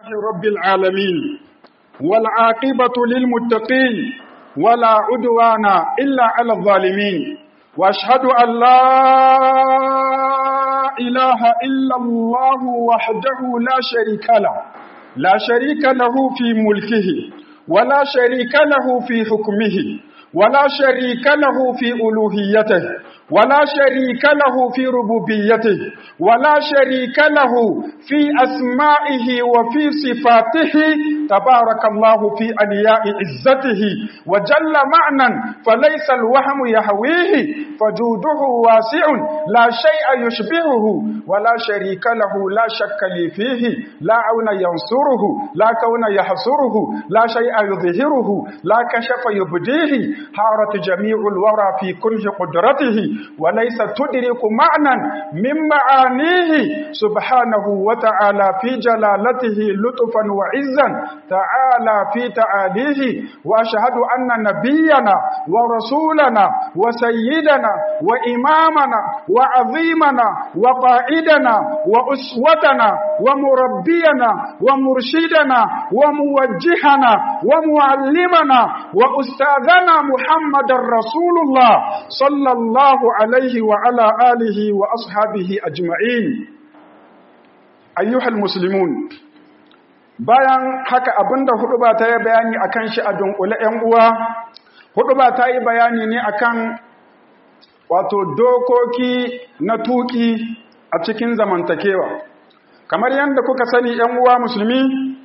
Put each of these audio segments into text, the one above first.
رب العالمين والعاقبة للمتقين ولا عدوان إلا على الظالمين واشهد أن لا إله إلا الله وحده لا شريك له لا شريك له في ملكه ولا شريك له في حكمه ولا شريك له في ألوهيته ولا شريك له في ربوبيته ولا شريك له في أسمائه وفي صفاته تبارك الله في ألياء عزته وجل معنى فليس الوهم يهويه فجوده واسع لا شيء يشبهه ولا شريك له لا شك لي فيه لا عون ينصره لا كون يحصره لا شيء يظهره لا كشف يبديه حارت جميع الورى في كل قدرته وليس تدرك معنى من معانيه سبحانه وتعالى في جلالته لطفا وعزا تعالى في تعاليه وأشهد أن نبينا ورسولنا وسيدنا وإمامنا وعظيمنا وقائدنا وأسوتنا ومربينا ومرشدنا وموجهنا ومعلمنا وأستاذنا محمد رسول الله صلى الله عليه وعلى آله وأصحابه أجمعين أيها المسلمون bayan haka abinda huduba ta yi bayani akan shi a dunkule ‘yan uwa huduba ta yi bayani ne akan wato dokoki na tuki a cikin zamantakewa kamar yadda kuka sani ‘yan uwa musulmi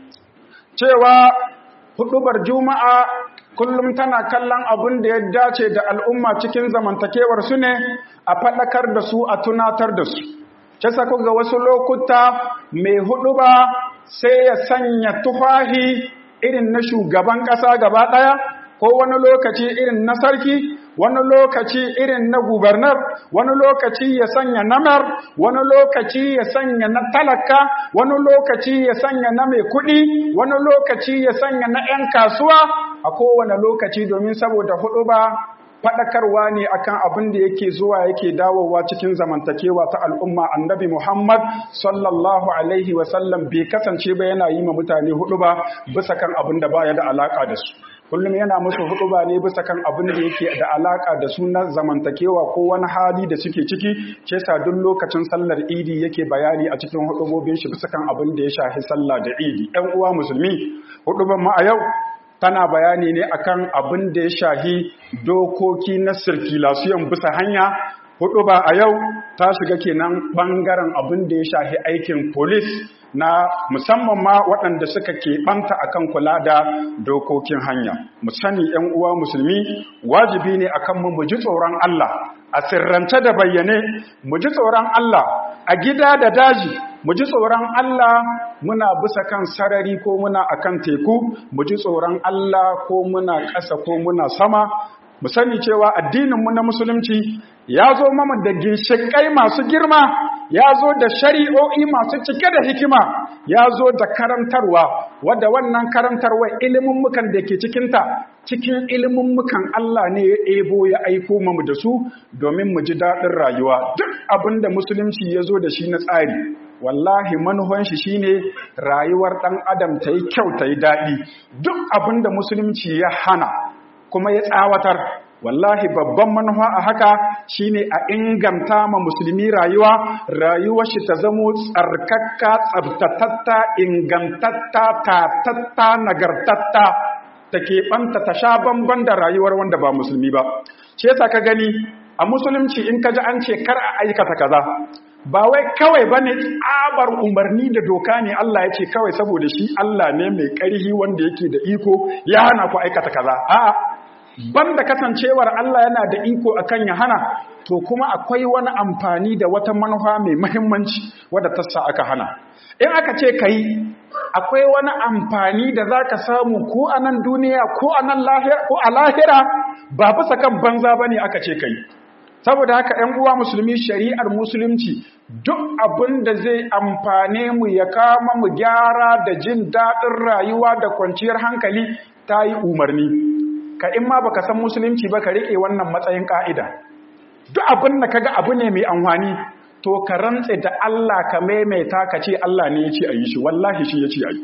cewa hudubar juma'a kullum tana kallon abin da ya dace da al'umma cikin zamantakewar su ne a faɗakar da su a tunatar da su kisa ga wasu lokuta mai huduba sai ya sanya tufahi irin na shugaban ƙasa gaba ɗaya ko wani lokaci irin na sarki wani lokaci irin na gubernar wani lokaci ya sanya namar wani lokaci ya sanya na talaka wani lokaci ya sanya na mai kuɗi wani lokaci ya sanya na 'yan kasuwa a kowane lokaci domin saboda hudu ba faɗakarwa ne akan abin da yake zuwa yake dawowa cikin zamantakewa ta al'umma annabi Muhammad sallallahu alaihi wasallam bai kasance ba yana yi ma mutane hudu ba bisa kan abin da baya da alaka da su kullum yana musu hudu ba ne bisa kan abin da yake da alaka da su na zamantakewa ko wani hali da suke ciki ce sa duk lokacin sallar idi yake bayani a cikin hudubobin shi bisa kan abin da ya shafi sallah da idi ɗan uwa musulmi huduban mu a yau tana bayani ne akan abin da ya shahi dokoki na sirkulasiyon bisa hanya hudu ba a yau ta shiga kenan bangaren abin da ya shahi aikin polis na musamman ma waɗanda suka keɓanta akan kula da dokokin hanya mu sani ‘yan uwa musulmi wajibi ne akan mu mu ji tsoron Allah a sirrance da bayyane mu ji tsoron Allah a gida da daji mu ji tsoron Allah muna bisa kan sarari ko muna akan teku mu ji tsoron Allah ko muna ƙasa ko muna sama mu sani cewa addininmu na musulunci ya zo mama da ginshiƙai masu girma ya zo da shari'o'i masu cike da hikima ya zo da karantarwa wadda wannan karantarwa ilimin mukan da ke cikinta cikin ilimin mukan Allah ne ya ebo ya aiko mamu da su domin mu ji daɗin rayuwa duk abin da musulunci ya zo da shi na tsari wallahi manuhan shi shine rayuwar ɗan adam ta yi kyau ta yi daɗi duk abin da musulunci ya hana kuma ya tsawatar wallahi babban manufa a haka shine a inganta ma musulmi rayuwa rayuwar shi ta zamo tsarkakka tsabtatatta ingantatta tatatta nagartatta ta keɓanta ta sha bamban da rayuwar wanda ba musulmi ba ce yasa ka gani a musulunci in ka ji an ce kar a aikata kaza ba wai kawai ba ne tsabar umarni da doka ne Allah ya ce kawai saboda shi Allah ne mai ƙarhi wanda yake da iko ya hana ku aikata kaza a'a banda kasancewar Allah yana da iko akan ya hana to kuma akwai wani amfani da wata manufa mai muhimmanci wadda ta sa aka hana in aka ce kai akwai wani amfani da zaka samu ko a nan duniya ko a nan lahira ko a lahira ba bisa kan banza bane aka ce kai saboda haka ‘yan uwa musulmi shari'ar musulunci duk abin da zai amfane mu ya kama mu gyara da jin daɗin rayuwa da kwanciyar hankali ta yi umarni ka in ma baka san musulunci ba ka riƙe wannan matsayin ƙa'ida duk abin da kaga abu ne mai amfani to ka rantse da Allah ka maimaita ka ce Allah ne ya ce a yi shi wallahi shi ya ce a yi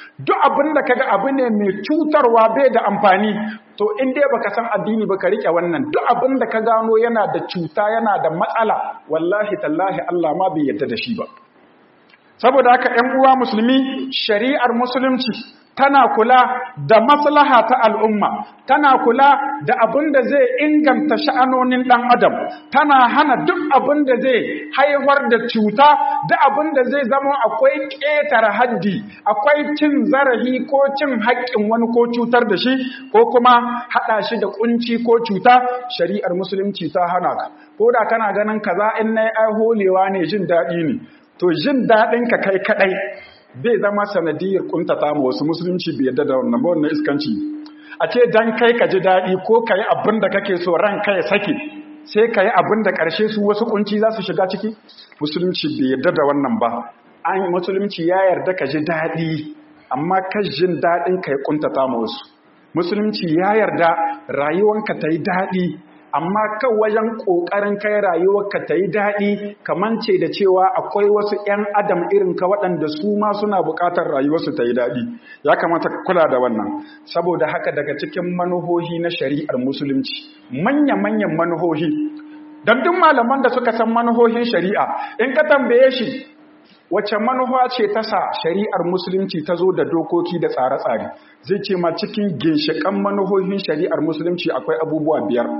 duk abin da kaga abu ne mai cutarwa bai da amfani to in dai baka san addini baka rike wannan duk abin da ka gano yana da cuta yana da matsala wallahi tallahi Allah ma bai yarda da shi ba saboda haka ƴan uwa musulmi shari'ar musulunci tana kula da maslaha ta al'umma tana kula da abin da zai inganta sha'anonin ɗan adam tana hana duk abin da zai haifar da cuta da abin da zai zama akwai ƙetare haddi akwai cin zarafi ko cin haƙƙin wani ko cutar da shi ko kuma haɗa shi da ƙunci ko cuta shari'ar musulunci ta hana ka ko da kana ganin kaza in na yi holewa ne jin daɗi ne to jin daɗinka kai kaɗai zai zama sanadiyar kuntata ma wasu musulunci bai yadda da wannan ba wannan iskanci a ce dan kai ka ji daɗi ko ka yi abin da kake so ran ka ya sake sai ka yi abin da ƙarshe su wasu kunci za su shiga ciki musulunci bai yadda da wannan ba an musulunci ya yarda ka ji daɗi amma ka jin daɗin ka ya kuntata ma wasu musulunci ya yarda rayuwanka ta yi daɗi amma kan wajen ƙoƙarin kai rayuwarka ta yi daɗi kamance da cewa akwai wasu 'yan adam irin ka waɗanda su ma suna buƙatar rayuwarsu ta yi daɗi ya kamata ka kula da wannan saboda haka daga cikin manuhohi na shari'ar musulunci manya-manyan manuhohi don duk malaman da suka san manuhohin shari'a in ka tambaye shi wace manufa ce ta sa shari'ar musulunci ta zo da dokoki da tsare-tsare zai ce ma cikin ginshiƙan manuhohin shari'ar musulunci akwai abubuwa biyar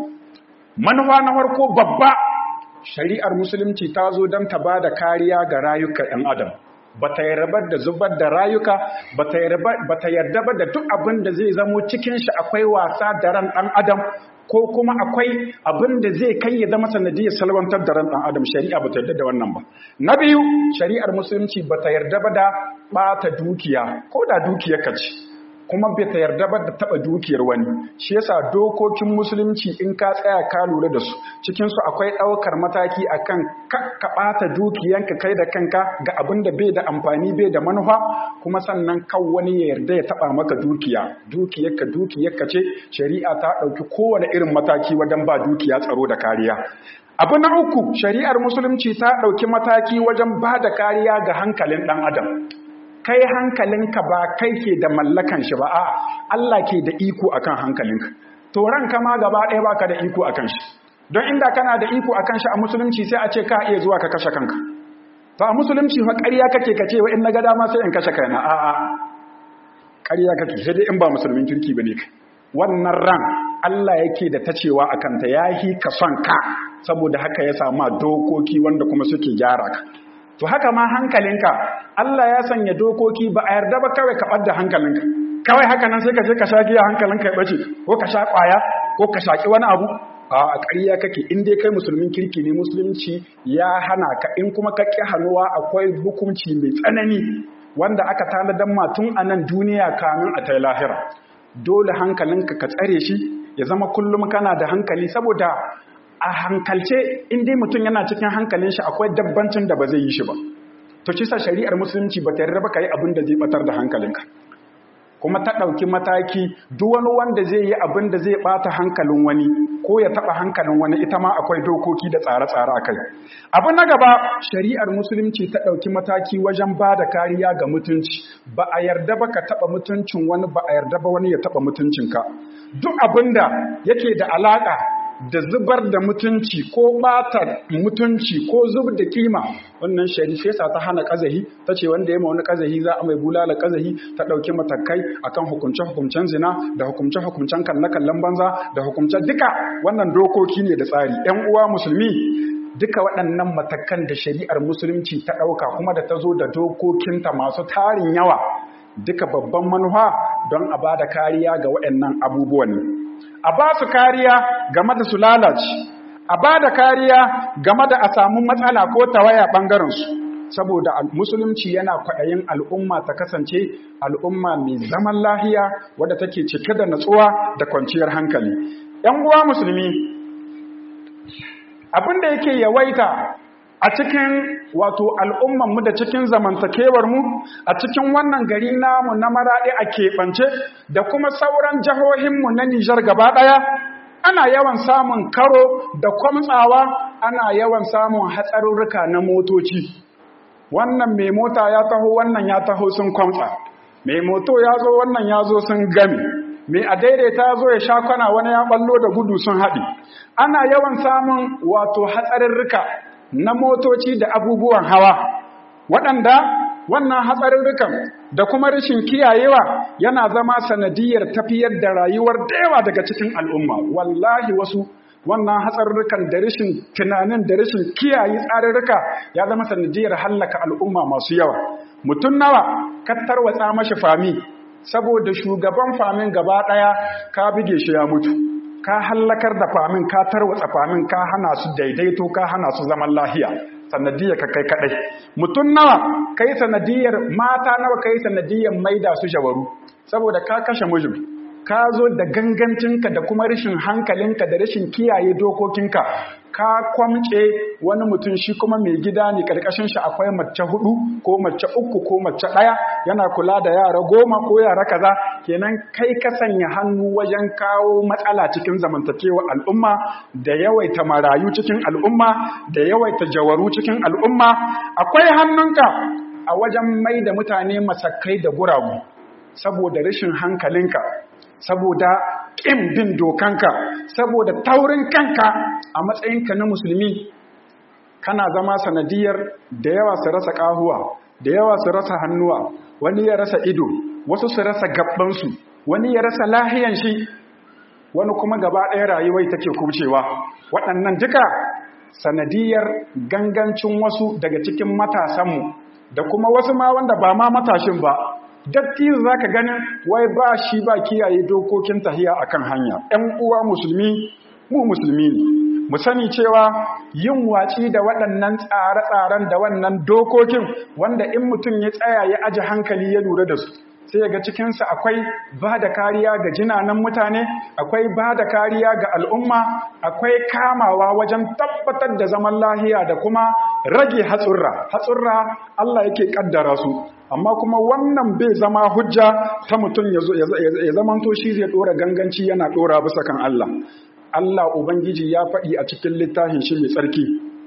manufa na farko babba shari'ar musulunci ta zo don ta ba da kariya ga rayuka 'yan adam ba ta yarda da zubar da rayuka ba ta yarda ba da duk abin da zai zamo cikin shi akwai wasa da ran ɗan adam ko kuma akwai abin da zai kai ya zama sanadiyar salwantar da ran ɗan adam shari'a ba ta yarda da wannan ba na biyu shari'ar musulunci ba ta yarda ba da ɓata dukiya ko da dukiyar ka ce kuma bai ta yarda ba da taba dukiyar wani shi yasa dokokin musulunci in ka tsaya ka lura da su cikin su akwai daukar mataki akan ka bata dukiyanka kai da kanka ga abin da bai da amfani bai da manufa kuma sannan kan wani ya yarda ya taba maka dukiya dukiyarka dukiyarka ce shari'a ta dauki kowane irin mataki wajen ba dukiya tsaro da kariya abu na uku shari'ar musulunci ta dauki mataki wajen ba da kariya ga hankalin dan adam kai hankalinka ba kai ke da mallakan shi ba a Allah ke da iko akan hankalinka to ranka ma gaba ɗaya baka da iko akan shi don inda kana da iko akan shi a musulunci sai a ce ka iya zuwa ka kashe kanka to a musulunci fa ƙarya kake ka ce wa in naga dama sai in kashe kaina a a ƙarya kake sai dai in ba musulmin kirki bane kai wannan ran Allah yake da tacewa akan ta yahi ka son ka saboda haka ya sama dokoki wanda kuma suke gyara ka to haka ma hankalinka Allah ya sanya dokoki ba a yarda ba kawai ka ɓadda hankalinka kawai haka nan sai ka je ka sha giya hankalinka ya ɓace ko ka sha ƙwaya ko ka shaƙi wani abu a ƙarya kake in dai kai musulmin kirki ne musulunci ya hana ka in kuma ka ƙi hannuwa akwai hukunci mai tsanani wanda aka tanadan ma tun a nan duniya kamin a tai lahira dole hankalinka ka tsare shi ya zama kullum kana da hankali saboda a hankalce in dai mutum yana cikin hankalin shi akwai dabbancin da ba zai yi shi ba to kisa shari'ar musulunci ba ta yarda ba ka yi abin da zai batar da hankalinka kuma ta ɗauki mataki duk wani wanda zai yi abin da zai ɓata hankalin wani ko ya taɓa hankalin wani ita ma akwai dokoki da tsare-tsare a kai abu na gaba shari'ar musulunci ta ɗauki mataki wajen ba da kariya ga mutunci ba a yarda ba ka taɓa mutuncin wani ba a yarda ba wani ya taɓa mutuncinka duk abin da yake da alaƙa da zubar da mutunci ko bata mutunci ko zub da kima wannan shari'a ta hana kazahi ta ce wanda ya wani kazahi za a mai bulala kazahi ta ɗauki matakai akan hukumce-hukumcen zina da hukumce-hukumcen kalle-kallen banza da hukumce duka wannan dokoki ne da tsari ‘yan uwa musulmi duka waɗannan matakan da shari'ar musulunci ta ɗauka kuma da ta zo da dokokinta masu tarin yawa duka babban manufa don a ba da kariya ga waɗannan abubuwan ne a ba su kariya game da su lalace a ba da kariya game da a samu matsala ko tawaya ɓangarensu saboda musulunci yana kwaɗayin al'umma ta kasance al'umma mai zaman lahiya wadda take cike da natsuwa da kwanciyar hankali ‘yan uwa musulmi abin da yake yawaita a cikin wato al'ummanmu da cikin zamantakewarmu a cikin wannan gari namu na maraɗi a keɓance da kuma sauran jihohinmu na Nijar gaba ɗaya ana yawan samun karo da kwamtsawa ana yawan samun hatsarurruka na motoci wannan mai mota ya taho wannan ya taho sun kwamtsa mai moto ya zo wannan ya zo sun gami mai a daidaita ya zo ya sha kwana wani ya ballo da gudu sun haɗi ana yawan samun wato hatsarurruka na motoci da abubuwan hawa waɗanda wannan hatsarurrukan da kuma rashin kiyayewa yana zama sanadiyar tafiyar da rayuwar da yawa daga cikin al'umma wallahi wasu wannan hatsarurrukan da rashin tunanin da rashin kiyaye tsarurruka ya zama sanadiyar hallaka al'umma masu yawa mutum nawa ka tarwatsa mashi fami saboda shugaban famin gaba ɗaya ka bige shi ya mutu ka hallakar da famin ka tarwatsa famin ka hana su daidaito ka hana su zaman lahiya sanadiyar ka kai kadai mutum nawa kai sanadiyar mata nawa kai sanadiyar maida su jawaru saboda ka kashe mijin ka zo da gangancinka da kuma rashin hankalinka da rashin kiyaye dokokinka ka kwamce wani mutum shi kuma mai gida ne karkashin shi akwai mace hudu ko mace uku ko mace daya yana kula da yara goma ko yara kaza kenan kai ka sanya hannu wajen kawo matsala cikin zamantakewa al'umma da yawaita marayu cikin al'umma da yawaita jawaru cikin al'umma akwai hannunka a wajen mai da mutane masakai da guragu saboda rashin hankalinka saboda ƙin bin dokanka saboda taurin kanka a matsayinka na musulmi kana zama sanadiyar da yawa su rasa ƙahuwa da yawa su rasa hannuwa wani ya rasa ido wasu su rasa gabbansu wani ya rasa lahiyan shi wani kuma gaba ɗaya rayuwai take kubcewa waɗannan duka sanadiyar gangancin wasu daga cikin matasanmu da kuma wasu ma wanda ba ma matashin ba dattijo za ka ganin wai ba shi ba kiyaye dokokin tahiya akan hanya ‘yan uwa musulmi mu musulmi ne mu sani cewa yin watsi da waɗannan tsare-tsaren da wannan dokokin wanda in mutum ya tsaya ya aji hankali ya lura da su sai ga cikinsa akwai ba da kariya ga jinanan mutane akwai ba da kariya ga al'umma akwai kamawa wajen tabbatar da zaman lahiya da kuma rage hatsurra hatsurra Allah yake kaddara su amma kuma wannan bai zama hujja ta mutum ya zamanto shi zai dora ganganci yana dora bisa kan Allah Allah ubangiji ya faɗi a cikin littafin shi mai tsarki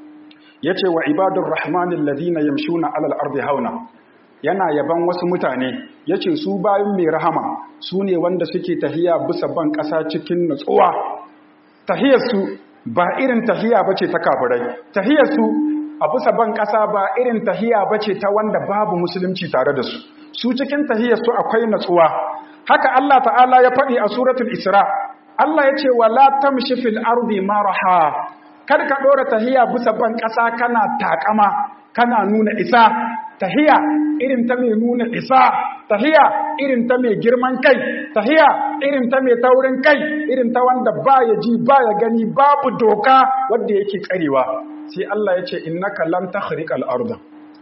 yace wa ibadur rahmanil ladina yamshuna alal ardi hauna yana yaban wasu mutane yace su bayan mai rahama su ne wanda suke tahiya bisa ban ƙasa cikin nutsuwa tahiyarsu ba irin tahiya bace ta kafirai tahiyarsu a bisa ban ƙasa ba irin tahiya bace ta wanda babu musulunci tare da su su cikin tahiyarsu akwai nutsuwa haka Allah ta'ala ya faɗi a suratul isra Allah ya ce wala tamshi fil ardi maraha kar ka dora tahiya bisa ban ƙasa kana takama kana nuna isa tahiya irin ta mai nuna isa tahiya irin ta mai girman kai tahiya irin ta mai taurin kai irin ta wanda baya ji baya gani babu doka wanda yake karewa sai Allah ya ce innaka lan takhriqal arda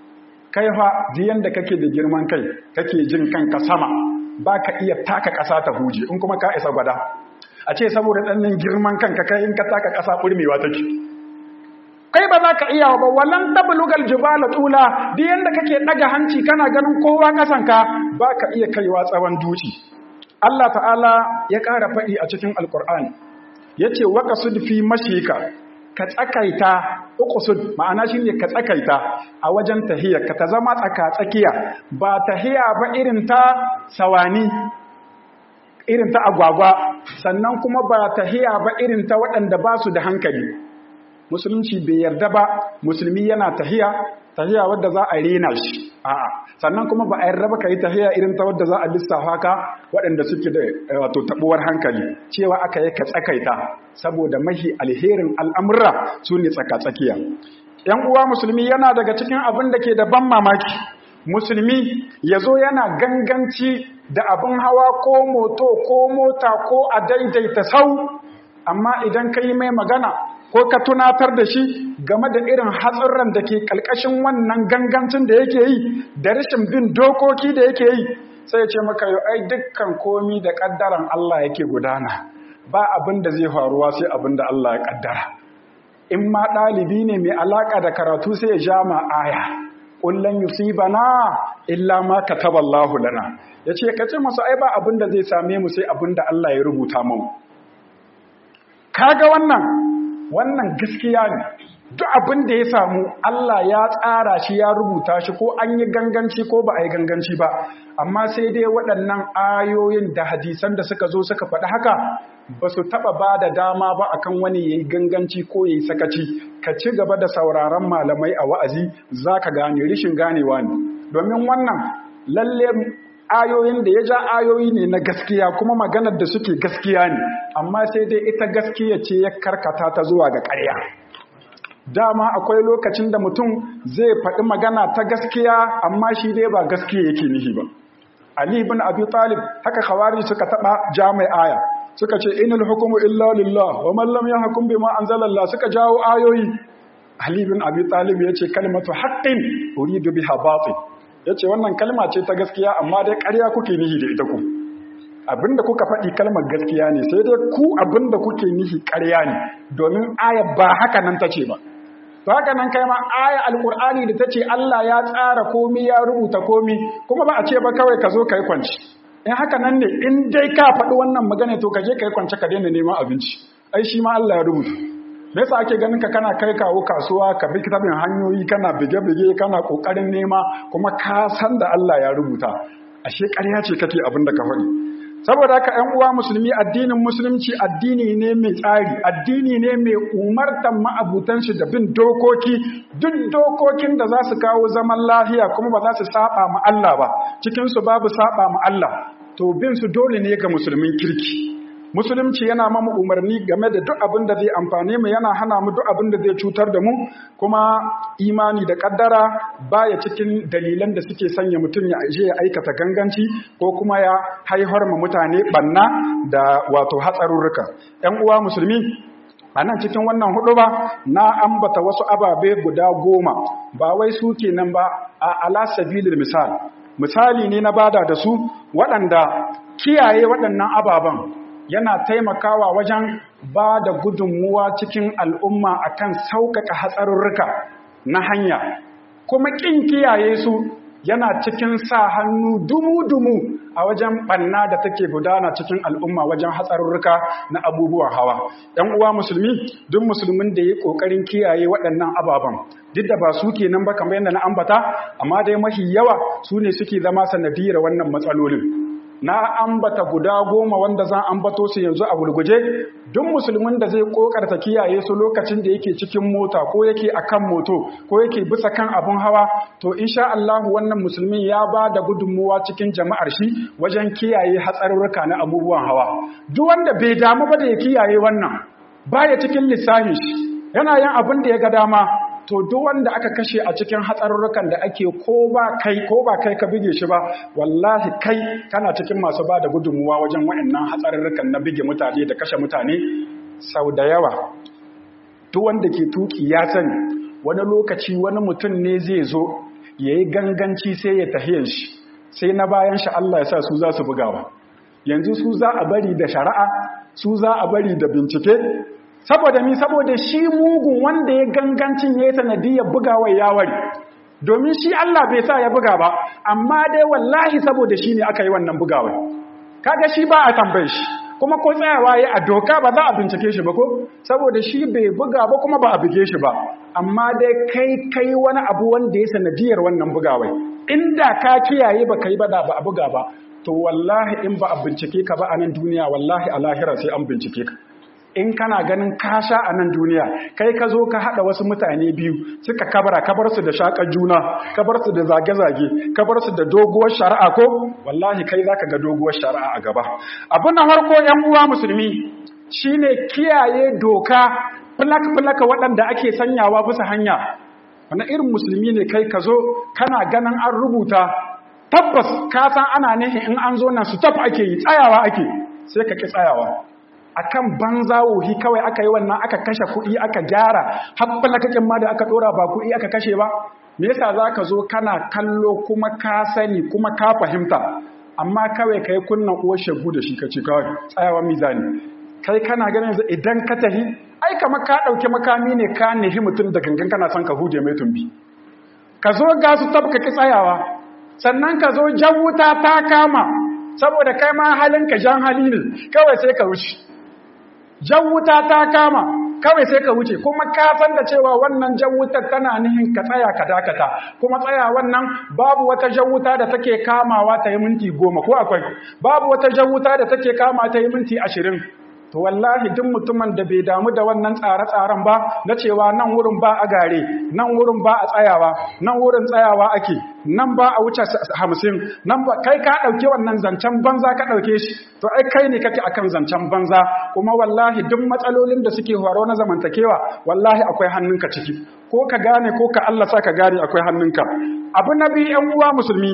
kai fa diyan da kake da girman kai kake jin kanka sama baka iya taka ƙasa ta huje in kuma ka isa gwada a ce saboda ɗannin girman kanka kai in ka taka ƙasa ɓurmewa take kai ba za ka iya ba walan tablugal jibala tula duk yanda kake daga hanci kana ganin kowa kasanka ba ka iya kaiwa tsawon duci Allah ta'ala ya ƙara faɗi a cikin alƙur'ani yace waqasud fi mashika ka tsakaita uqsud ma'ana shine ka tsakaita a wajen tahiyya ka ta zama tsaka tsakiya ba tahiya ba irin ta sawani irin ta agwagwa sannan kuma ba tahiya ba irin ta waɗanda ba su da hankali musulunci bai yarda ba musulmi yana tahiya tahiya wadda za a rena shi a'a sannan kuma ba a yarda ba kai tahiya irin ta wadda za a lissafa ka waɗanda suke da wato tabuwar hankali cewa aka yi ka tsakaita saboda mahi alherin al'amurra su ne tsaka-tsakiya yan uwa musulmi yana daga cikin abin da ke da ban mamaki musulmi ya zo yana ganganci da abin hawa ko moto ko mota ko a daidaita sau amma idan ka yi mai magana ko ka tunatar da shi game da irin hatsurran da ke ƙalƙashin wannan gangancin da yake yi da rashin bin dokoki da yake yi sai ce maka yau ai dukkan komi da ƙaddaran Allah yake gudana ba abin da zai faruwa sai abin da Allah ya ƙaddara in ma ɗalibi ne mai alaƙa da karatu sai ya ja ma aya kullun yusibana illa ma kataballahu lana yace kace masa ai ba abin da zai same mu sai abin da Allah ya rubuta mu kaga wannan wannan gaskiya ne duk abin da ya samu Allah ya tsara shi ya rubuta shi ko an yi ganganci ko ba a yi ganganci ba amma sai dai waɗannan ayoyin da hadisan da suka zo suka faɗi haka ba su taɓa ba da dama ba akan wani ya yi ganganci ko ya yi sakaci ka ci gaba da sauraron malamai a wa'azi za ka gane rishin ganewa ne domin wannan lalle ayoyin da ya ja ayoyi ne na gaskiya kuma maganar da suke gaskiya ne amma sai dai ita gaskiya ce ya karkata ta zuwa ga ƙarya dama akwai lokacin da mutum zai faɗi magana ta gaskiya amma shi dai ba gaskiya yake nihi ba Ali ibn Abi Talib haka khawari suka taba jami'a aya suka ce inal hukmu illa lillah wa man lam yahkum bima anzalallah suka jawo ayoyi Ali ibn Abi Talib yace kalmatu haqqin uridu biha batil yace wannan kalma ce ta gaskiya amma dai ƙarya kuke nihi da ita ku abinda kuka faɗi kalmar gaskiya ne sai dai ku abinda kuke nihi ƙarya ne domin aya ba haka nan tace ba to haka nan kai ma aya alqur'ani da tace Allah ya tsara komi ya rubuta komi kuma ba a ce ba kawai ka zo kai kwanci in haka nan ne in dai ka faɗi wannan magana to ka je kai kwance ka daina neman abinci ai shi ma Allah ya rubuta me yasa ake ganin ka kana kai kawo kasuwa ka bi kitabin hanyoyi kana bige-bige kana kokarin nema kuma ka san da Allah ya rubuta ashe ƙarya ce kake abin da ka faɗi saboda haka ‘yan uwa musulmi addinin musulunci addini ne mai tsari addini ne mai umartan ma'abutan shi da bin dokoki duk dokokin da za su kawo zaman lafiya kuma ba za su saba ma Allah ba cikinsu babu saba ma Allah to bin su dole ne ga musulmin kirki musulunci yana mamu umarni game da duk abin da zai amfane mu yana hana mu duk abin da zai cutar da mu kuma imani da kaddara baya cikin dalilan da suke sanya mutum ya je ya aikata ganganci ko kuma ya haihar ma mutane banna da wato hatsarurruka ƴan uwa musulmi a nan cikin wannan hudu ba na ambata wasu ababe guda goma ba wai su kenan ba a ala sabilil misal misali ne na bada da su waɗanda kiyaye waɗannan ababen yana taimakawa wajen ba da gudunmuwa cikin al'umma akan sauƙaƙa hatsarurruka na hanya kuma ƙin kiyaye su yana cikin sa hannu dumu-dumu a wajen ɓanna da take gudana cikin al'umma wajen hatsarurruka na abubuwan hawa ‘yan uwa musulmi duk musulmin da ya ƙoƙarin kiyaye waɗannan ababen duk da ba su ke nan ba kamar yadda na ambata amma dai mafi yawa su ne suke zama sanadiyar wannan matsalolin na ambata guda goma wanda zan ambato su yanzu a gurguje duk musulmin da zai kokarta kiyaye su lokacin da yake cikin mota ko yake akan moto ko yake bisa kan abun hawa to insha Allah wannan musulmin ya ba da gudunmuwa cikin jama'ar shi wajen kiyaye hatsarurruka na abubuwan hawa duk wanda bai damu ba da ya kiyaye wannan baya cikin lissafin shi yana yin abin da ya ga dama to duk wanda aka kashe a cikin hatsarurrukan da ake ko ba kai ko ba kai ka bige shi ba wallahi kai kana cikin masu ba da gudunmuwa wajen waɗannan hatsarurrukan na bige mutane da kashe mutane sau da yawa duk wanda ke tuki ya sani wani lokaci wani mutum ne zai zo ya yi ganganci sai ya tahiyan shi sai na bayan shi Allah ya sa su za su bugawa yanzu su za a bari da shari'a su za a bari da bincike saboda mi saboda shi mugun wanda ya gangancin ya yi sanadiyar bugawar yawari domin shi Allah bai sa ya buga ba amma dai wallahi saboda shi ne aka yi wannan bugawar kaga shi ba a tambaye shi kuma ko tsayawa ya a doka ba za a bincike shi ba ko saboda shi bai buga ba kuma ba a buge shi ba amma dai kai kai wani abu wanda ya sanadiyar wannan bugawar inda ka kiyaye ba kai ba da ba a buga ba to wallahi in ba a bincike ka ba a nan duniya wallahi a lahira sai an bincike ka in kana ganin kasha a nan duniya kai ka zo ka haɗa wasu mutane biyu suka kabara kabar su da shakar juna kabar su da zage-zage kabar su da doguwar shari'a ko wallahi kai zaka ga doguwar shari'a a gaba abin na farko yan uwa musulmi shine kiyaye doka fulak-fulaka waɗanda ake sanyawa bisa hanya wani irin musulmi ne kai ka zo kana ganin an rubuta tabbas ka san ana nihin in an zo nan su taf ake yi tsayawa ake sai ka ki tsayawa akan banza wohi kawai aka yi wannan aka kashe kuɗi aka gyara haɓɓala kakin ma da aka ɗora ba kuɗi aka kashe ba me yasa za ka zo kana kallo kuma ka sani kuma ka fahimta amma kawai ka yi kunnan uwar shagu da shi ka ce kawai tsayawa mizani kai kana ganin yanzu idan ka tahi ai kamar ka ɗauki makami ne ka nihi mutum da gangan kana son ka huje mai tumbi ka zo ga su tabka ki tsayawa sannan ka zo jan wuta ta kama saboda kai ma halinka jan hali ne kawai sai ka wuce jan wuta ta kama kawai sai ka wuce kuma ka san da cewa wannan jan wutar tana nihin ka tsaya ka dakata kuma tsaya wannan babu wata jan wuta da take kamawa ta yi minti goma ko akwai babu wata jan wuta da take kama ta yi minti ashirin to wallahi duk mutumin da bai damu da wannan tsare-tsaren ba na cewa nan wurin ba a gare nan wurin ba a tsayawa nan wurin tsayawa ake nan ba a wuce hamsin nan ba kai ka ɗauke wannan zancen banza ka ɗauke shi to ai kai ne kake akan zancen banza kuma wallahi duk matsalolin da suke horo na zamantakewa wallahi akwai hannunka ciki ko ka gane ko ka Allah sa ka gane akwai hannunka abu na biyu yan uwa musulmi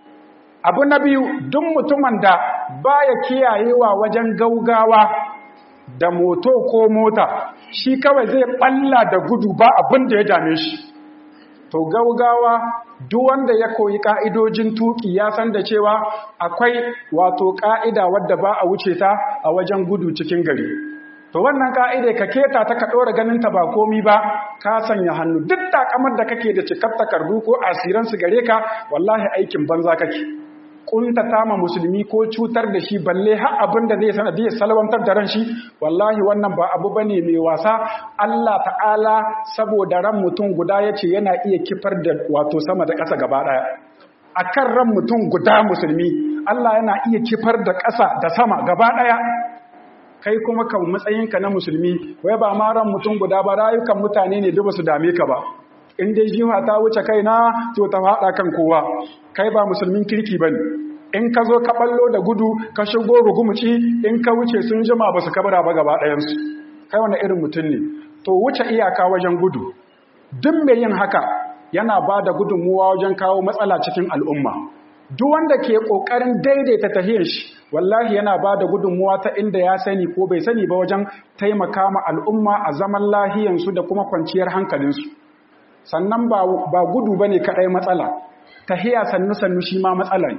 abu na biyu duk mutumin da baya kiyayewa wajen gaugawa da moto ko mota shi kawai zai balla da gudu ba abin da ya dame shi to gaugawa duk wanda ya koyi ka'idojin tuki ya san da cewa akwai wato ka'ida wadda ba a wuce ta a wajen gudu cikin gari to wannan ka'ida ka keta ta ka ɗora ganin ta ba komi ba ka sanya hannu duk takamar da kake da cikar takardu ko asiran su gare ka wallahi aikin banza kake kuntata ma musulmi ko cutar da shi balle har abin da zai sanadiyar salwantar da ran shi wallahi wannan ba abu bane mai wasa Allah ta'ala saboda ran mutum guda yace yana iya kifar da wato sama da ƙasa gaba daya akan ran mutum guda musulmi Allah yana iya kifar da ƙasa da sama gaba daya kai kuma kan matsayinka na musulmi wai ba ma ran mutum guda ba rayukan mutane ne duk su dame ka ba in dai jiwa ta wuce kaina to ta faɗa kan kowa kai ba musulmin kirki ba ne in ka zo ka ɓallo da gudu ka shigo rugumuci in ka wuce sun jima ba su kabara ba gaba ɗayansu kai wani irin mutum ne to wuce iyaka wajen gudu duk mai yin haka yana ba da gudunmuwa wajen kawo matsala cikin al'umma duk wanda ke ƙoƙarin daidaita tahiyar shi wallahi yana ba da gudunmuwa ta inda ya sani ko bai sani ba wajen taimaka ma al'umma a zaman lahiyansu da kuma kwanciyar hankalinsu sannan ba gudu ba ne kaɗai matsala tahiya sannu-sannu shi ma matsala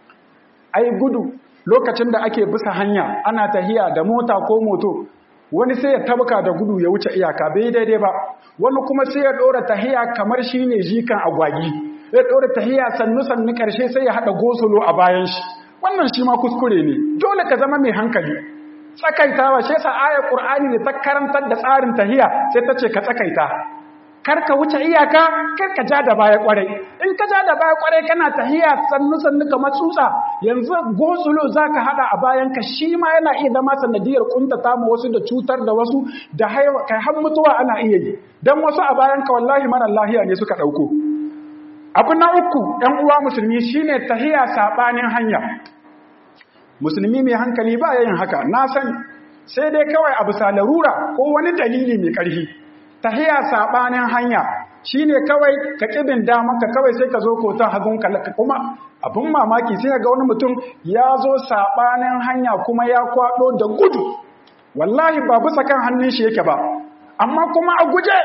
ai gudu lokacin da ake bisa hanya ana tahiya da mota ko moto wani sai ya tabka da gudu ya wuce iyaka bai daidai ba wani kuma sai ya ɗora tahiya kamar shi ne jikan agwagi ya ɗora tahiya sannu-sannu ƙarshe sai ya haɗa gosulo a bayan shi wannan shi ma kuskure ne dole ka zama mai hankali tsakaitawa shi yasa ayar ƙur'ani da ta karantar da tsarin tahiya sai ta ce ka tsakaita kar ka wuce iyaka kar ka ja da baya kwarai in ka ja da baya kwarai kana tahiya sannu sannu kamar tsutsa yanzu gosulo zaka hada a bayan ka shi ma yana iya zama sanadiyar kuntata mu wasu da cutar da wasu da haiwa kai har mutuwa ana iya yi dan wasu a bayan ka wallahi mara lahiya ne suka dauko abu na uku ɗan uwa musulmi shine tahiya sabanin hanya musulmi mai hankali ba yin haka na san sai dai kawai abu salarura ko wani dalili mai ƙarfi tahiya sabanin hanya shine kawai ka kibin damanka kawai sai ka zo kotan hagunka kuma abin mamaki sai ga wani mutum ya zo sabanin hanya kuma ya kwado da gudu wallahi ba bisa kan hannun shi yake ba amma kuma a guje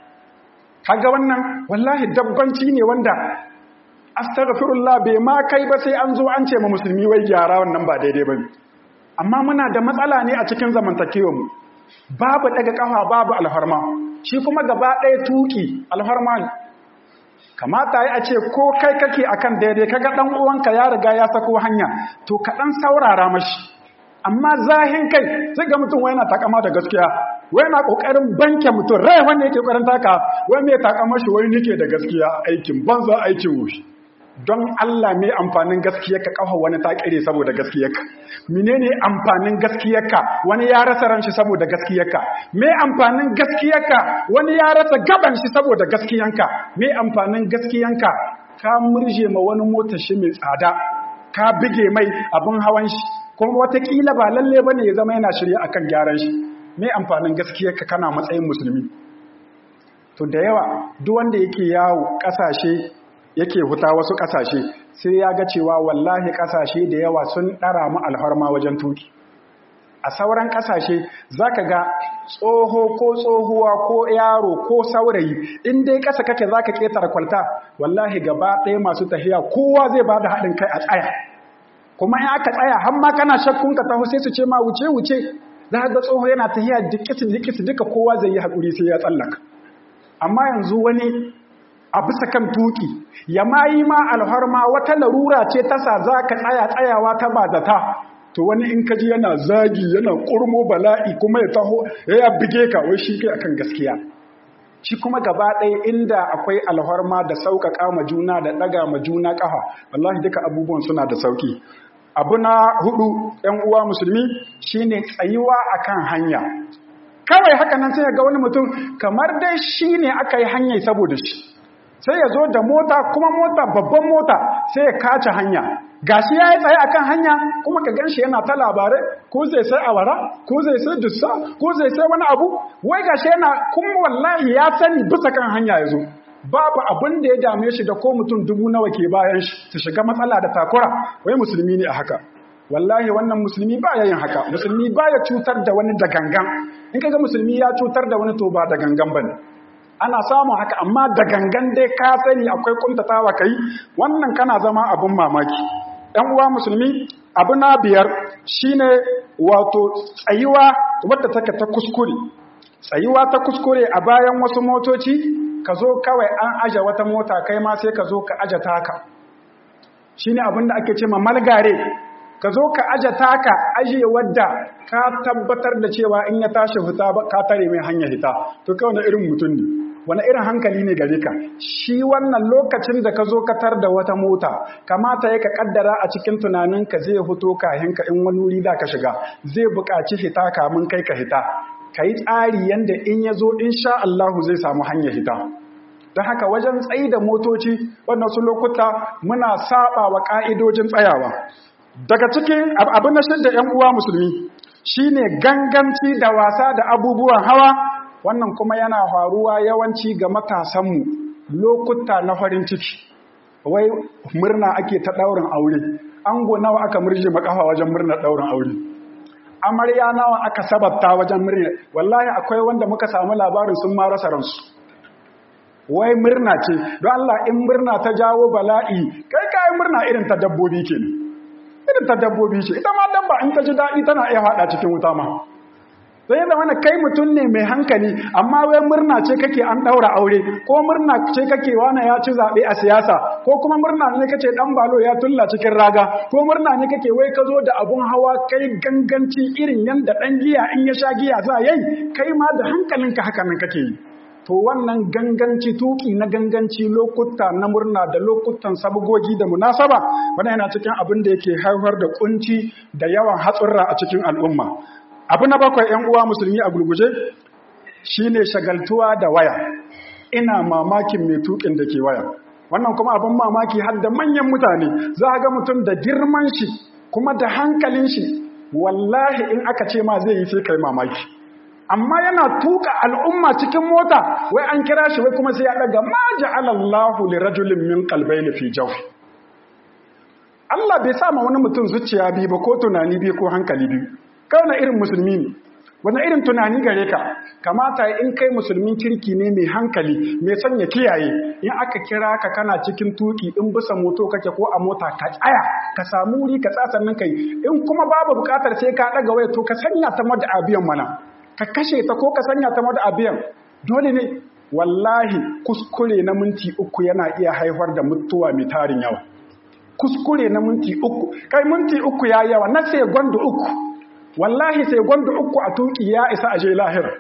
kaga wannan wallahi dabbanci ne wanda astaghfirullah bai ma kai ba sai an zo an ce ma musulmi wai gyara wannan ba daidai bane amma muna da matsala ne a cikin zamantakewar mu babu daga kafa babu alharma shi kuma gaba ɗaya tuki alharma ne kamata yi a ce ko kai kake akan daidai kaga ɗan uwanka ya riga ya sako hanya to ka ɗan saurara mashi amma zahin kai sai ga mutum wai na takama da gaskiya wai na kokarin banke mutum rai wanda yake kokarin taka wai mai takama shi wai nike da gaskiya aikin banza aikin wushi don Allah mai amfanin gaskiyarka kafa wani ta kire saboda gaskiyarka menene amfanin gaskiyarka wani ya rasa ran shi saboda gaskiyarka mai amfanin gaskiyarka wani ya rasa gaban shi saboda gaskiyanka mai amfanin gaskiyanka ka murje ma wani mota shi mai tsada ka bige mai abin hawan shi kuma watakila ba lalle bane ya zama yana shirye akan gyaran shi mai amfanin gaskiyarka kana matsayin musulmi to da yawa duk wanda yake yawo kasashe yake huta wasu ƙasashe sai ya ga cewa wallahi ƙasashe da yawa sun ɗara mu alharma wajen tuki a sauran ƙasashe za ka ga tsoho ko tsohuwa ko yaro ko saurayi in dai ƙasa kake za ka ƙetare kwalta wallahi gaba ɗaya masu tafiya kowa zai ba da haɗin kai a tsaya kuma in aka tsaya har ma kana shakkun ka taho sai su ce ma wuce wuce za ga tsoho yana tafiya dikis dikis duka kowa zai yi haƙuri sai ya tsallaka amma yanzu wani a bisa kan tuki ya ma yi ma alharma wata larura ce ta sa za ka tsaya tsayawa ta ba zata to wani in kaji yana zagi yana kurmo bala'i kuma ya taho ya bige ka wai shi kai akan gaskiya shi kuma gaba ɗaya inda akwai alhorma da sauƙaƙa ma juna da ɗaga ma juna ƙafa wallahi duka abubuwan suna da sauƙi abu na hudu ‘yan uwa musulmi shine tsayuwa akan hanya kawai haka nan sai ga wani mutum kamar dai shi ne aka yi hanyar saboda shi sai ya zo da mota kuma mota babban mota sai ya kace hanya gashi ya yi tsaye akan hanya kuma ka ganshi yana ta labarai ko zai sai awara ko zai sai dussa ko zai sai wani abu wai gashi yana kuma wallahi ya sani bisa kan hanya ya zo babu abin da ya dame shi da ko mutum dubu nawa ke bayan shi su shiga matsala da takura wai musulmi ne a haka wallahi wannan musulmi ba ya yin haka musulmi ba ya cutar da wani da gangan in kaga musulmi ya cutar da wani to ba da gangan bane ana samun haka amma da gangan dai ka sani akwai kuntatawa kai wannan kana zama abin mamaki ɗan uwa musulmi abu na biyar shine wato tsayuwa wadda take ta kuskure tsayuwa ta kuskure a bayan wasu motoci ka zo kawai an aje wata mota kai ma sai ka zo ka aje taka shine abin da ake ce ma malgare ka zo ka aje taka aje wadda ka tabbatar da cewa in ya tashi fita ka tare mai hanya hita to kai wani irin mutum ne wani irin hankali ne gare ka shi wannan lokacin da ka zo ka tar da wata mota kamata ya ka kaddara a cikin tunaninka zai fito kahin ka in wani wuri da ka shiga zai buƙaci hita kamun kai ka hita ka yi tsari yanda in ya zo insha Allahu zai samu hanya hita don haka wajen tsayi da motoci wannan su lokuta muna saba wa ƙa'idojin tsayawa daga cikin abin na shidda ‘yan uwa musulmi shine ganganci da wasa da abubuwan hawa wannan kuma yana faruwa yawanci ga matasanmu lokuta na farin ciki wai murna ake ta ɗaurin aure ango nawa aka murje makafa wajen murnar ɗaurin aure amarya nawa aka sabatta wajen murna wallahi akwai wanda muka samu labarin sun ma rasa ransu wai murna ce don Allah in murna ta jawo bala'i kai kai murna irin ta dabbobi kenan irin ta dabbobi ce ita ma dabba in ta ji daɗi tana iya faɗa cikin wuta ma sai yadda wani kai mutum ne mai hankali amma wai murna ce kake an ɗaura aure ko murna ce kake wani ya ci zaɓe a siyasa ko kuma murna ne kace ɗan balo ya tulla cikin raga ko murna ne kake wai ka zo da abun hawa kai ganganci irin yadda ɗan giya in ya sha giya za yayi kai ma da hankalinka haka nan kake yi to wannan ganganci tuki na ganganci lokuta na murna da lokutan sabgogi da munasaba wannan yana cikin abin da yake haifar da kunci da yawan hatsurra a cikin al'umma abu na bakwai ‘yan uwa musulmi a gurguje shi ne shagaltuwa da waya ina mamakin mai tukin da ke waya wannan kuma abin mamaki har da manyan mutane za a ga mutum da girman shi kuma da hankalin shi wallahi in aka ce ma zai yi sai kai mamaki amma yana tuka al'umma cikin mota wai an kira shi wai kuma sai ya daga ma ja'alallahu li rajulin min qalbayni fi jawfi Allah bai sa ma wani mutum zuciya biyu ba ko tunani biyu ko hankali biyu kauna irin musulmi ne wani irin tunani gare ka kamata in kai musulmin kirki ne mai hankali mai sanya kiyaye in aka kira ka kana cikin tuki in bisa moto kake ko a mota ka tsaya ka samu wuri ka tsasa nan kai in kuma babu bukatar sai ka daga waya to ka sanya ta mada abiyan mana ka kashe ta ko ka sanya ta mada abiyan dole ne wallahi kuskure na minti uku yana iya haifar da mutuwa mai tarin yawa kuskure na minti uku kai minti uku ya yawa na sai gwanda uku wallahi sai gwanda uku a tuki ya isa aje lahira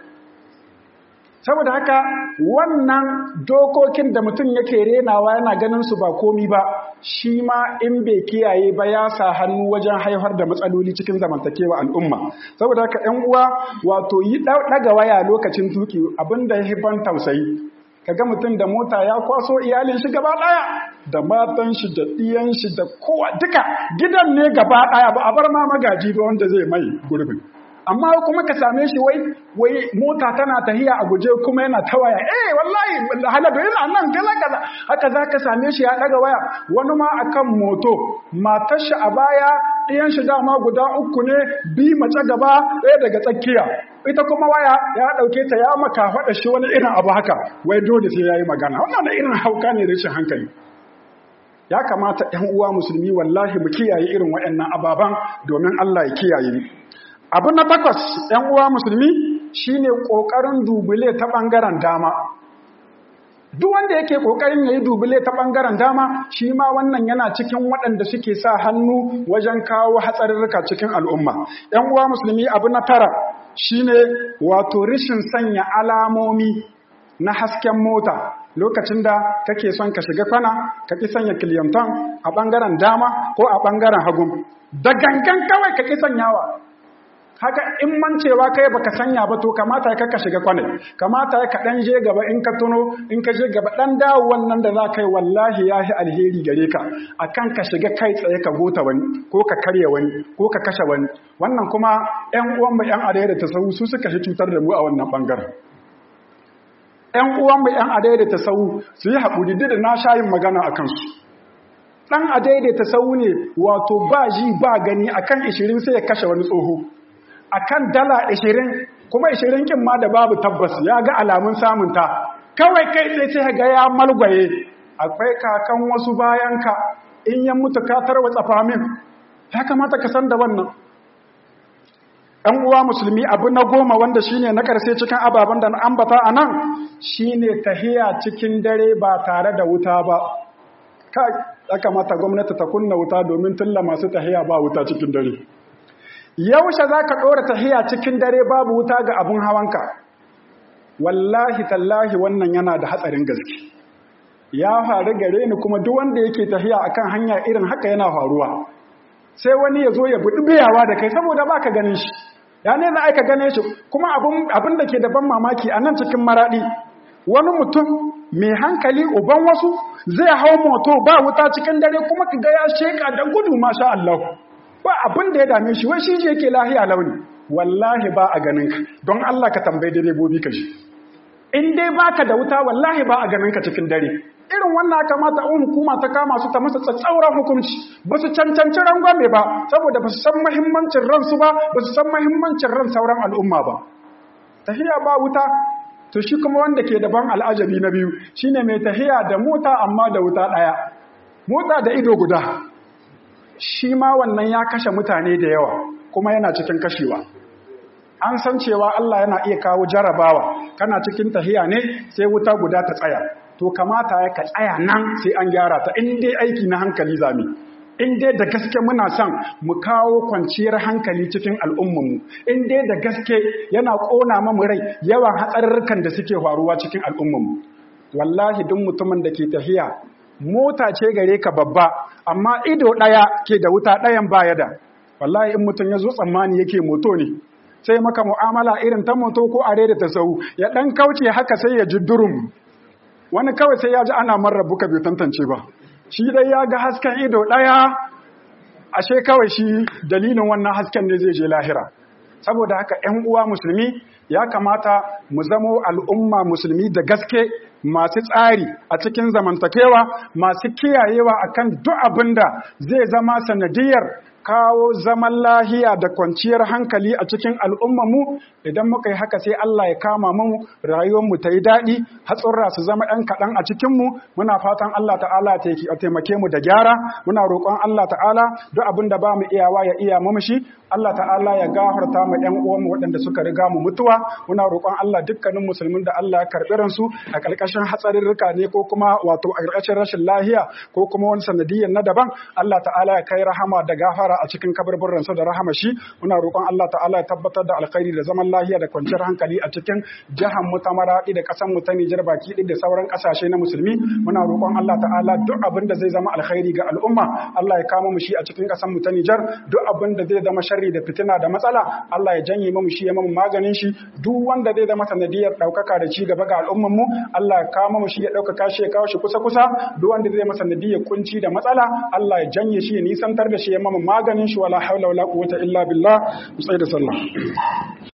saboda haka wannan dokokin da mutum yake renawa yana ganin su ba komi ba shi ma in bai kiyaye ba ya sa hannu wajen haifar da matsaloli cikin zamantakewa al'umma saboda haka 'yan uwa wato yi ɗaga waya lokacin tuki abinda ya ban tausayi kaga mutum da mota ya kwaso iyalin shi gaba daya da matan shi da ɗiyan shi da kowa duka gidan ne gaba daya ba a bar ma magaji ba wanda zai mai gurbin amma kuma ka same shi wai wai mota tana tahiya a guje kuma yana ta waya eh wallahi haladu yana nan kaza kaza haka zaka same shi ya daga waya wani ma akan moto matar shi a baya ɗiyan shi dama guda uku ne bi mace gaba ɗaya daga tsakiya ita kuma waya ya ɗauke ta ya maka faɗa shi wani irin abu haka wai dole sai ya yi magana wannan da irin hauka ne rashin hankali ya kamata ‘yan uwa musulmi wallahi mu kiyaye irin waɗannan ababan domin Allah ya kiyaye ni abu na takwas ‘yan uwa musulmi shine ƙoƙarin dubule ta ɓangaren dama duk wanda yake kokarin yayi dubule ta bangaren dama shi ma wannan yana cikin waɗanda suke sa hannu wajen kawo hatsarurruka cikin al'umma ɗan uwa musulmi abu na tara shine wato rishin sanya alamomi na hasken mota lokacin da kake son ka shiga kwana ka ki sanya kiliyamtan a bangaren dama ko a bangaren hagu da gangan kawai ka ki sanyawa haka in mancewa kai baka sanya ba to kamata ka shiga kwanai kamata ka dan je gaba in ka tuno in ka je gaba dan dawo wannan da za kai wallahi yahi alheri gare ka akan ka shiga kai tsaye ka gota wani ko ka karya wani ko ka kashe wani wannan kuma ƴan uwan mu ƴan adaya da tasawu su suka shi cutar da mu a wannan bangaren ƴan uwan mu ƴan adaya da tasawu su yi haƙuri da na shayin magana akan su dan adaya da tasawu ne wato ba ji ba gani akan 20 sai ya kashe wani tsoho akan dala 20 kuma 20 kin ma da babu tabbas ya ga alamun samunta kawai kai sai sai ga ya malgwaye akwai kakan wasu bayanka in ya mutu ka tarwatsa famin ya kamata ka san da wannan ɗan uwa musulmi abu na goma wanda shine na ƙarshe cikin ababen da na ambata a nan shine tahiya cikin dare ba tare da wuta ba kai ya kamata gwamnati ta kunna wuta domin tulla masu tahiya ba wuta cikin dare yaushe za ka ɗora tahiya cikin dare babu wuta ga abin hawanka wallahi tallahi wannan yana da hatsarin gaske ya faru gare ni kuma duk wanda yake tahiya akan hanya irin haka yana faruwa sai wani ya zo ya buɗi biyawa da kai saboda ba ka ganin shi ya ne za aika gane shi kuma abin da ke da ban mamaki a nan cikin maraɗi wani mutum mai hankali uban wasu zai hau moto ba wuta cikin dare kuma ka ga ya sheka da gudu masha Allah ba abin da ya dame shi wai shi je yake lahiya launi wallahi ba a ganin ka don Allah ka tambayi direbobi ka ji in dai baka da wuta wallahi ba a ganin ka cikin dare irin wannan kamata in hukuma ta kama su ta masa tsatsauran hukunci ba su cancanci rangwame ba saboda ba su san mahimmancin ransu ba ba su san mahimmancin ran sauran al'umma ba tahiya ba wuta to shi kuma wanda ke daban al'ajabi na biyu shine mai tahiya da mota amma da wuta ɗaya mota da ido guda shi ma wannan ya kashe mutane da yawa kuma yana cikin kashewa an san cewa Allah yana iya kawo jarabawa kana cikin tahiya ne sai wuta guda ta tsaya to kamata ya ka tsaya nan sai an gyara ta in dai aiki na hankali zami in dai da gaske muna son mu kawo kwanciyar hankali cikin al'ummanmu in dai da gaske yana ƙona mamu rai yawan hatsarurrukan da suke faruwa cikin al'ummanmu wallahi duk mutumin da ke tahiya mota ce gare ka babba amma ido ɗaya ke da wuta ɗayan baya da wallahi in mutum ya zo tsammani yake moto ne sai maka mu'amala irin ta moto ko are da ta sau ya ɗan kauce haka sai ya ji durum wani kawai sai ya ji ana marar buka bai tantance ba shi dai ya ga hasken ido ɗaya ashe kawai shi dalilin wannan hasken ne zai je lahira saboda haka 'yan uwa musulmi ya kamata mu zamo al'umma musulmi da gaske masu tsari a cikin zamantakewa masu kiyayewa akan duk abin da zai zama sanadiyar kawo zaman lahiya da kwanciyar hankali a cikin al'ummanmu idan muka yi haka sai Allah ya kama mu rayuwarmu ta yi daɗi hatsurra su zama ɗan kaɗan a cikinmu muna fatan Allah ta'ala ya taimake mu da gyara muna roƙon Allah ta'ala duk abin da ba mu iyawa ya iya mu shi Allah ta'ala ya gafarta mu ƴan uwanmu waɗanda suka riga mu mutuwa muna roƙon Allah dukkanin musulmin da Allah ya karɓi ransu a ƙarƙashin hatsarirrika ne ko kuma wato a ƙarƙashin rashin lahiya ko kuma wani sanadiyyar na daban Allah ta'ala ya kai rahama da gafara a cikin kabarburan sa da rahama shi muna roƙon Allah ta'ala ya tabbatar da alkhairi da zaman lahiya da kwanciyar hankali a cikin jihar mu ta Maradi da ƙasar mu ta Nijar baki ɗaya da sauran ƙasashe na musulmi muna roƙon Allah ta'ala duk abin da zai zama alkhairi ga al'umma Allah ya kama mu shi a cikin ƙasar mu ta Nijar duk abin da zai zama sharri da fitina da matsala Allah ya janye mu shi ya mu maganin shi duk wanda zai zama sanadiyar ɗaukaka da ci gaba ga al'ummar mu Allah ya kama mu shi ya ɗaukaka shi ya kawo shi kusa kusa duk wanda zai masa sanadiyar kunci da matsala Allah ya janye shi ya nisantar da shi ya mu maganin shi wala haula wala quwwata illa billah mu da sallah